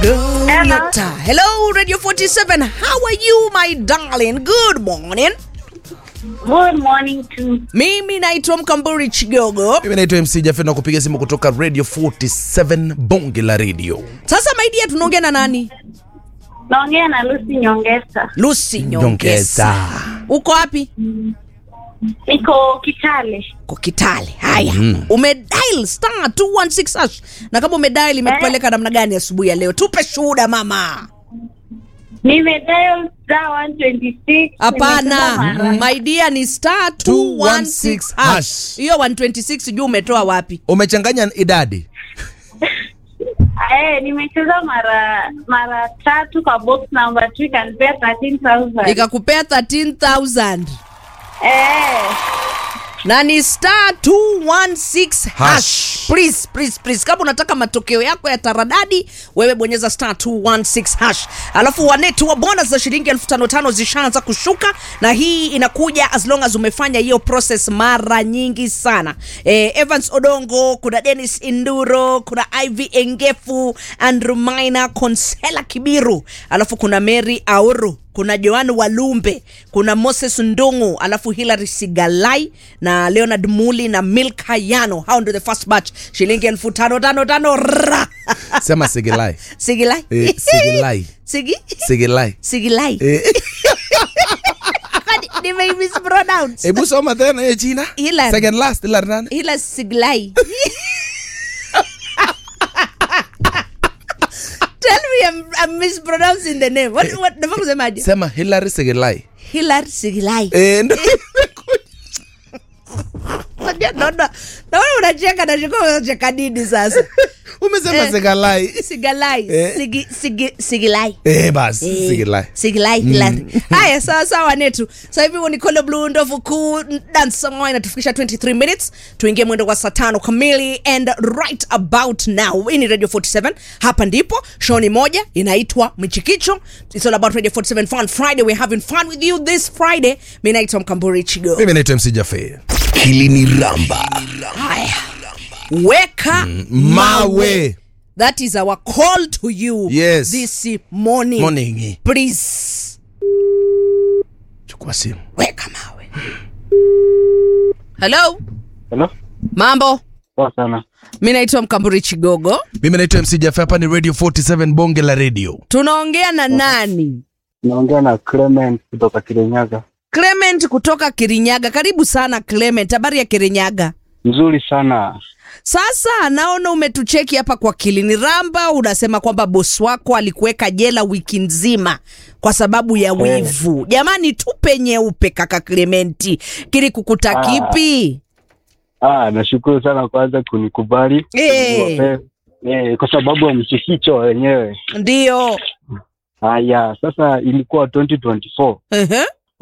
Goliata. Hello, Radio 47. How are you, my darling? Good morning. Good morning to Mimi naitwa Mkamburi Chigogo. mimi naitwa mc jafe na kupiga simu kutoka radio 47 bonge la radio Sasa maidia, tunaongea na nani? naongea na Lucy Nyongesa. Lucy Nyongesa. Nyongesa. Uko wapi? Niko Kitale. Ko Kitale. Haya, umedial star 216 hash, na kama umedial imekupeleka namna gani asubuhi ya leo? Tupe shuhuda mama. Nimedial star 126. Hapana, Nimesema mara. my dear ni star 216 hash. Hiyo 126 sijui umetoa wapi? umechanganya idadi Eh, nimecheza mara mara tatu kwa box number 2 ikanipea 13000. Ikakupea 13000 Eh, na ni star 216 hash. Hash. Please, please, please. Kama unataka matokeo yako ya taradadi, wewe bonyeza star 216 hash. Alafu wanetu wa bonus za shilingi elfu tano tano zishaanza kushuka, na hii inakuja as long as umefanya hiyo process mara nyingi sana. Eh, Evans Odongo, kuna Dennis Induro, kuna Ivy Engefu, Andrew Maina, Konsela Kibiru, alafu kuna Mary Auru kuna Joan Walumbe, kuna Moses Ndungu, alafu Hilary Sigalai na Leonard Muli na Milk Hayano. Hao ndio the first batch, shilingi elfu tano tano tano. Ra! sema sigilai Sigilai Eh, Sigilai. Sigi sigilai Sigilai Eh, Kwani nime mispronounce hebu soma tena hiyo jina Hilary. second last ila nani ila Siglai. Tell me I'm, I'm mispronouncing the name. What, what, nafaa kusemaje? sema hilary sigilai Hilary Siglai. Eh, ndo- Unajua, naona naona unacheka na shiko unacheka nini sasa? umesema Eh. sigalai Sigalai, Eh. sigi, sigi, sigilai. eh basi Eh, sigilai Sigilai, Hilary. Haya, sawa sawa netu. Sasa hivi ni Kolo Blue ndovu kuu dance song inatufikisha 23 minutes. Tuingie mwendo wa saa tano kamili and right about now. Hii ni Radio 47. Hapa ndipo show ni moja inaitwa Mchikicho. It's all about Radio 47 Fun Friday. We're having fun with you this Friday. Mimi naitwa Mkamburi Chigo. mimi naitwa mc jafe Hili ni Ramba. Haya. Weka mawe That is our call to you Yes. this morning. morning Please chukua simu weka mawe. Hello, Hello? mambo. Poa sana. Mi naitwa Mkamburi Chigogo. mimi naitwa mc jafe hapa ni radio 47 bonge la radio Tunaongea na nani? Naongea na Clement kutoka Kirinyaga. Clement kutoka Kirinyaga. Karibu sana Clement, habari ya Kirinyaga? Nzuri sana. Sasa naona umetucheki hapa kwa Kilini Ramba, unasema kwamba bosi wako alikuweka jela wiki nzima kwa sababu ya wivu. Jamani, tupe nyeupe kaka Clementi, kili kukuta Ah. kipi? Ah, nashukuru sana kwanza kunikubali. Eh. Niwape- Eh, kwa sababu ya mchikicho wenyewe. Ndio. Haya, sasa ilikuwa 2024. Ehe.